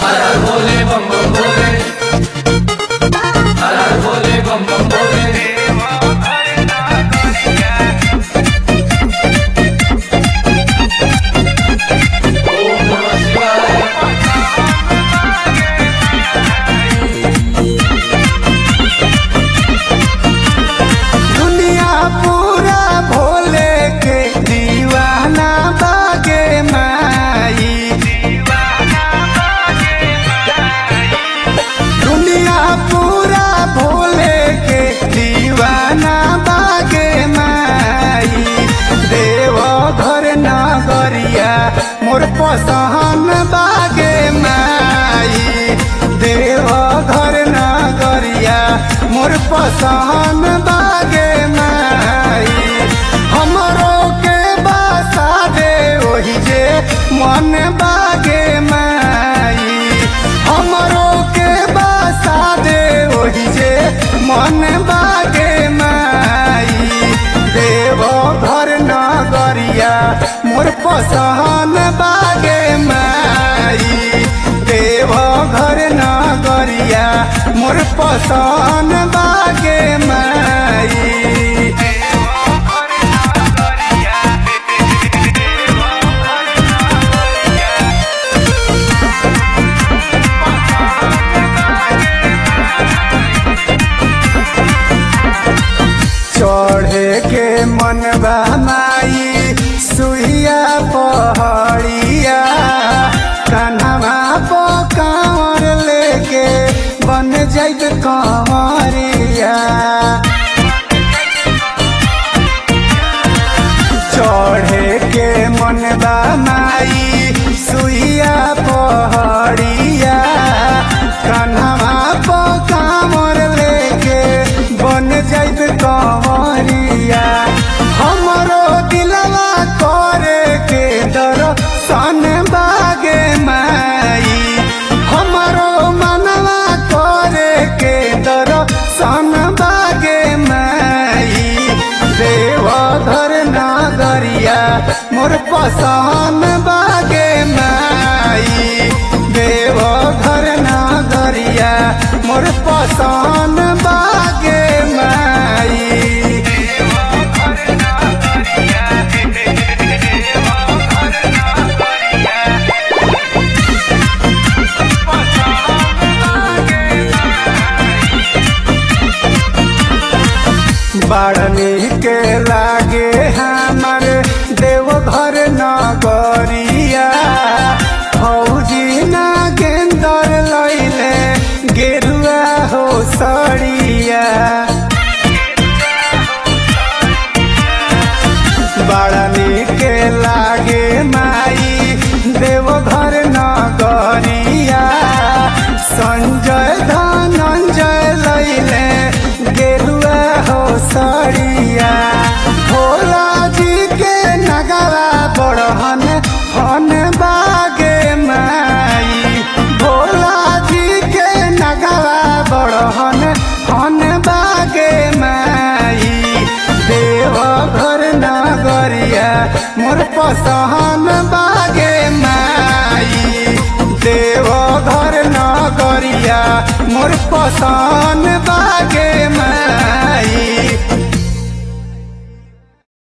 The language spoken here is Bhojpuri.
हर हर भोले बम बम भोले हर हर भोले बम बम भोले ओम नमः शिवाय दुनिया पूरा भोले के दीवाना बागे माई दुनिया पूरा भोले के दीवाना बागे माई देव घर नगरिया मोर पसहन बागे माई देव घर नगरिया मोर पसहन बागे माई हमरो के बसा दे ओही जे मन बागे माई हमरो के बसा दे ओही जे मन बागे माई देव घर नगरिया मोर पसहन बागे माई देव घर नगरिया मोर पसहन बागे माई चढ़े के मन माई सुइया पहड़िया कन्हवा पो कांवर लेके बन जाइत कंवरिया चढ़े के मन माई सुइया पहड़िया कन्हवा पो कांवर लेके बन जाइत कंवरिया हमरो दिलवा करे के दर्शन बागे माई हमरो मनवा करे के दर्शन बागे माई देव घर नागरिया मोर पसंद बागे माई देव घर नागरिया मोर पसंद बागे माई बाड़नी के लागे हमर देवघर नगरिया फौजी ना गेंदर लैले गेरुआ हो सड़िया बाड़नी के लागे माई देवघर नगरिया संजय धनंजय लैले गेरुआ हो सड़िया भोला जी के नगरा बड़हन हन बागे माई भोला जी के नगरा बड़हन हन बागे माई देव घर नगरिया मोर पसहन बागे माई देव घर नगरिया मोर पसहन बागे